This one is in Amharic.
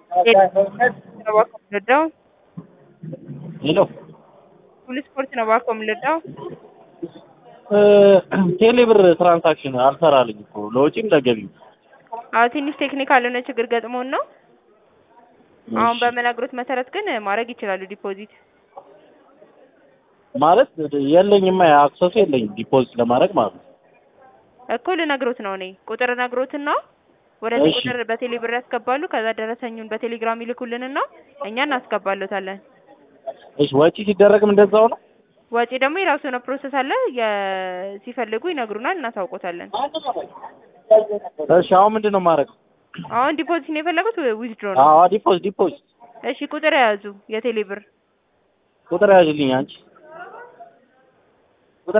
ነው እባክዎ የምንረዳው? ሄሎ ሁሉ ስፖርት ነው እባክዎ የምንረዳው? ቴሌብር ትራንሳክሽን አልሰራልኝ እኮ ለወጪም ለገቢም። አዎ ትንሽ ቴክኒካል የሆነ ችግር ገጥሞን ነው። አሁን በምነግሮት መሰረት ግን ማድረግ ይችላሉ ዲፖዚት። ማለት የለኝማ አክሰሱ የለኝም ዲፖዚት ለማድረግ ማለት ነው። እኮ ልነግሮት ነው እኔ ቁጥር ነግሮትና ወደዚህ እሺ። ቁጥር በቴሌ ብር ያስገባሉ። ከዛ ደረሰኙን በቴሌግራም ይልኩልንና እኛ እናስገባሎታለን። እሺ ወጪ ሲደረግም እንደዛው ነው? ወጪ ደግሞ የራሱ የሆነ ፕሮሰስ አለ። የ- ሲፈልጉ ይነግሩናል፣ እናሳውቆታለን። እሺ አሁን ምንድን ነው የማደርገው? አሁን ዲፖዚት ነው የፈለጉት ዊዝድሮ ነው? አዎ ዲፖዚት ዲፖዚት እሺ ቁጥር የያዙ የቴሌ ብር ቁጥር ያዥልኝ አንቺ